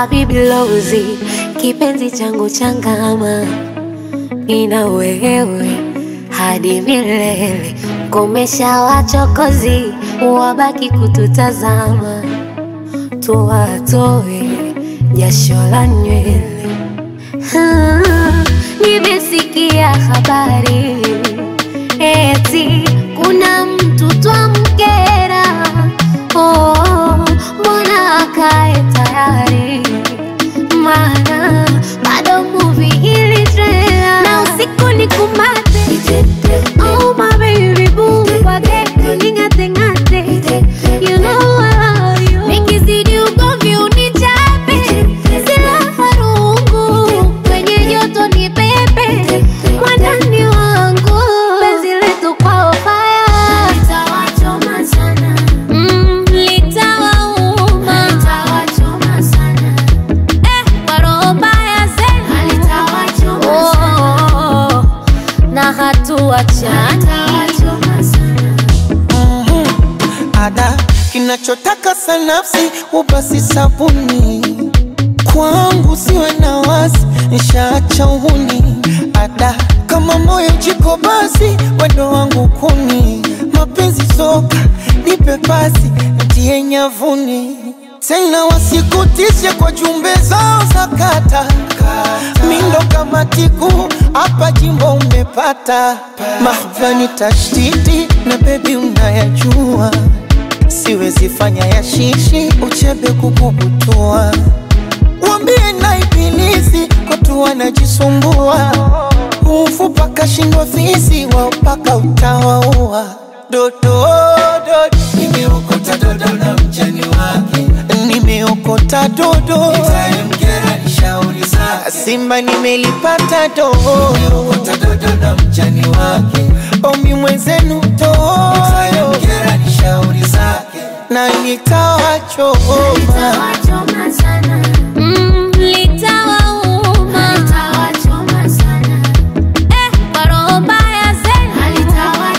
Habibi Lozi, kipenzi changu changama, nina wewe hadi milele. Komesha wachokozi, wabaki kututazama, tuwatoe jasho la nywele. Ah, Nimesikia habari eti kuna mtu twamkera. Oh, mbona akae tayari? Maana bado movie ili trailer na usiku ni kumate. Oh my baby boo, wage ning'ate ng'ate. You know I love you. Nikizidi ugomvi unichape, silaha rungu kwenye joto ni pepe, mwandani wangu penzi letu kwao fire litawachoma sana, mm, litawauma litawachoma sana, eh, kwa roho mbaya zenu litawachoma sana, na hatuachana litawachoma sana. ada kinachotaka sanafsi ubasi sabuni kwangu siwe na wasi nshaacha uhuni ada kama moyo jiko basi wendo wangu kuni mapenzi soka nipe pasi ntie nyavuni tena wasikutishe kwa jumbe zao za kata mindo kama tiku hapa jimbo umepata mahvani tashtiti na bebi unayajua siwezi fanya ya shishi uchebe kukubutua wambie na ibilisi kotu wanajisumbua ufu paka shindwa fisi wao paka utawaua dodo dodo nimeokota dodo na mjani wake nimeokota dodo itamkera ni shauri zake simba nimelipata dodo nimeokota dodo na mjani wake omi mwenzenu dodo itamkera ni shauri zake na nitawachoma Litawachoma sana. Mm, litawauma. Eh, kwa roho mbaya zenu.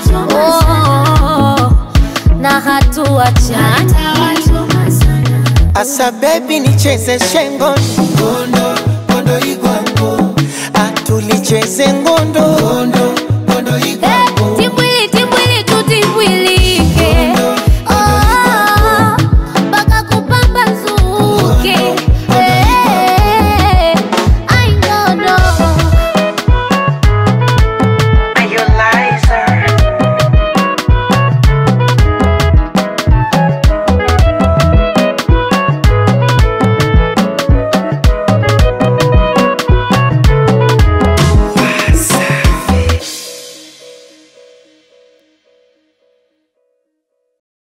Oh, na hatuachana asa bebi nicheze shengo ngondo ngondo igwango atulicheze ngondo ngondo